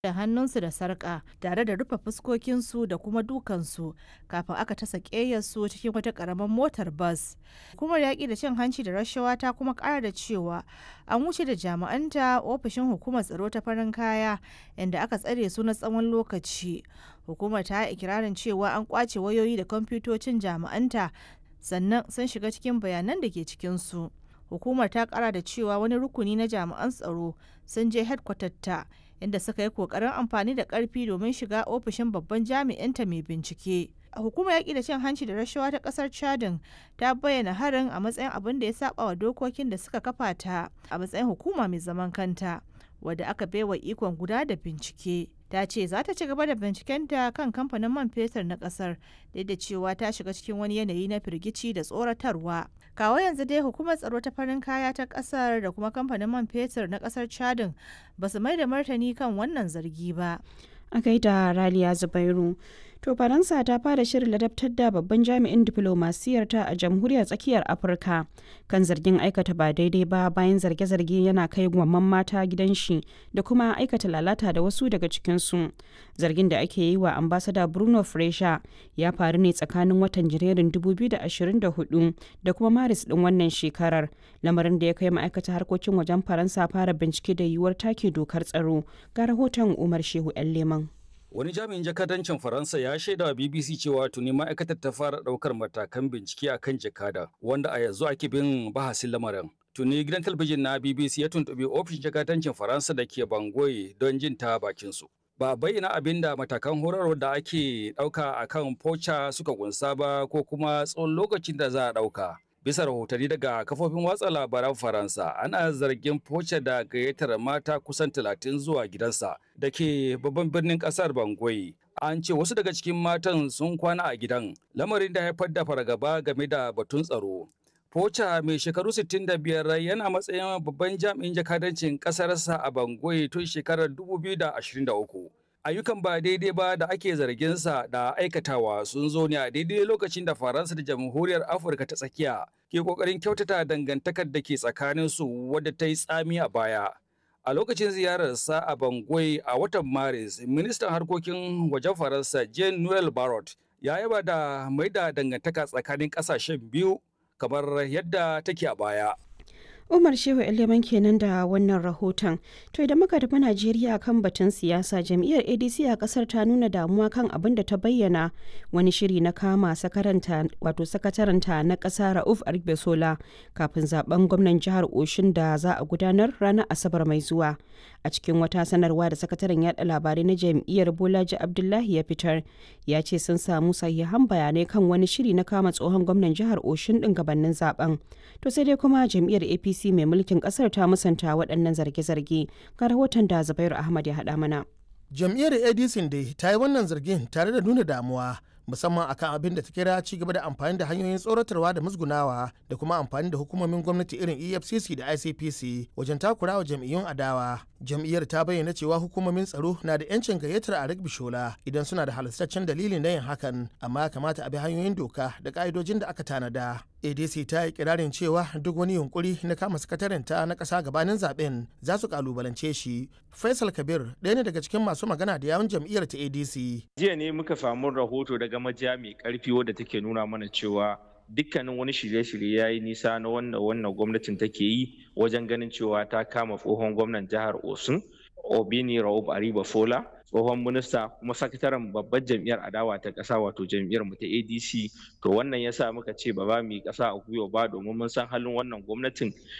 da hannunsu da sarƙa tare da rufe fuskokinsu da kuma dukansu kafin aka tasa ƙeyarsu cikin wata ƙaramin motar bas. Hukumar yaƙi da cin hanci da rashawa ta kuma ƙara da cewa an wuce da jami'anta ofishin hukumar tsaro ta farin kaya inda aka tsare su na tsawon lokaci. Hukumar ta yi ikirarin cewa an ƙwace wayoyi da kwamfutocin jami'anta sannan sun shiga cikin bayanan da ke cikinsu. Hukumar ta ƙara da cewa wani rukuni na jami'an tsaro sun je ta inda suka yi kokarin amfani da karfi domin shiga ofishin babban jami'inta mai bincike. Hukumar yaƙi da cin hanci da rashawa ta ƙasar Chadin ta bayyana harin a matsayin abin da ya saba wa dokokin da suka kafa ta a matsayin hukuma mai zaman kanta wadda aka baiwa ikon guda da bincike. Ta ce za ta ci gaba da bincikenta kan kamfanin man fetur na ƙasar duk da cewa ta shiga cikin wani yanayi na firgici da tsoratarwa. kawo yanzu dai hukumar tsaro ta farin kaya ta kasar da kuma kamfanin man fetur na kasar chadin ba su mai da martani kan wannan zargi ba a gaida raliya zubairu to faransa ta fara shirin ladabtar da babban jami'in diflomasiyarta a jamhuriyar tsakiyar afirka kan zargin aikata ba daidai ba bayan zarge-zarge yana kai gwamman mata gidan shi da kuma aikata lalata da wasu daga cikinsu zargin da ake yi wa ambasada bruno fresha ya faru ne tsakanin watan janairun 2024 da kuma maris din wannan shekarar lamarin da ya kai ma'aikata harkokin wajen faransa fara bincike da yiwuwar take dokar tsaro ga rahoton umar shehu 'yan leman Wani jami'in jakadancin Faransa ya shaida wa BBC cewa tuni ma'aikatar ta fara ɗaukar matakan bincike a kan jakada, wanda a yanzu ake bin bahasin lamarin. Tuni gidan talabijin na BBC ya tuntuɓi ofishin jakadancin Faransa da ke Bangoye don jin ta bakinsu. Ba bayyana abin da matakan horarwar da ake ɗauka a kan Pocha suka kunsa ba ko kuma tsawon lokacin da za a ɗauka. Bisa rahotanni daga kafofin watsa labaran Faransa, ana zargin Pocha da gayyatar mata kusan talatin zuwa gidansa da ke babban birnin kasar Bangui. An ce wasu daga cikin matan sun kwana a gidan, lamarin da haifar da fargaba game da batun tsaro. Pocha mai shekaru 65 yana matsayin babban jami'in jakadancin ƙasarsa a Bangui tun shekarar 2023. ayyukan ba daidai ba da ake zarginsa da aikatawa sun zo ne a daidai lokacin da faransa da jamhuriyar afirka ta tsakiya ke kokarin kyautata dangantakar da ke tsakanin su wadda ta yi tsami a baya a lokacin ziyararsa a bangui a watan maris ministan harkokin wajen faransa jean noel barrot ya yaba da mai da dangantaka tsakanin kasashen biyu kamar yadda take a baya Umar Shehu Eleman kenan da wannan rahoton. To idan muka tafi Najeriya kan batun siyasa, jam'iyyar ADC a kasar ta nuna damuwa kan abin da ta bayyana wani shiri na kama sakaranta wato sakataranta na ƙasa Rauf Argbesola kafin zaben gwamnan jihar Oshin da za a gudanar ranar Asabar mai zuwa. A cikin wata sanarwa da sakataren yada labarai na jam'iyyar Bolaji Abdullahi ya fitar, ya ce sun samu sahihan bayanai kan wani shiri na kama tsohon gwamnan jihar Oshin din gabanin zaben. To sai dai kuma jam'iyyar APC mai mulkin kasar ta musanta waɗannan zarge-zarge ga rahoton da Zubairu Ahmad ya haɗa mana. Jam'iyyar ADC dai ta yi wannan zargin tare da nuna damuwa musamman akan abin da ta kira ci gaba da amfani da hanyoyin tsoratarwa da musgunawa da kuma amfani da hukumomin gwamnati irin efcc da icpc wajen takurawa jam'iyyun adawa jam'iyyar ta bayyana cewa hukumomin tsaro na da yancin gayyatar a bishola idan suna da halastaccen dalilin na yin hakan amma kamata a bi hanyoyin doka da ka'idojin da aka tanada adc ta yi kirarin cewa duk wani yunkuri na kama sakatarinta na ƙasa gabanin zaben za su kalubalance shi faisal kabir ɗaya ne daga cikin masu magana da yawun jam'iyyar ta adc jiya ne muka samu rahoto daga majiya mai karfi wadda take nuna mana cewa dukkanin wani shirye-shirye ya yi nisa na wannan wannan gwamnatin take yi wajen ganin cewa ta kama tsohon gwamnan jihar osun obini raub ariba fola tsohon minista kuma sakataren babbar jam'iyyar adawa ta ƙasa wato jam'iyyar mu ta adc to wannan yasa muka ce ba za mu yi ƙasa a gwiwa ba domin mun san halin wannan gwamnatin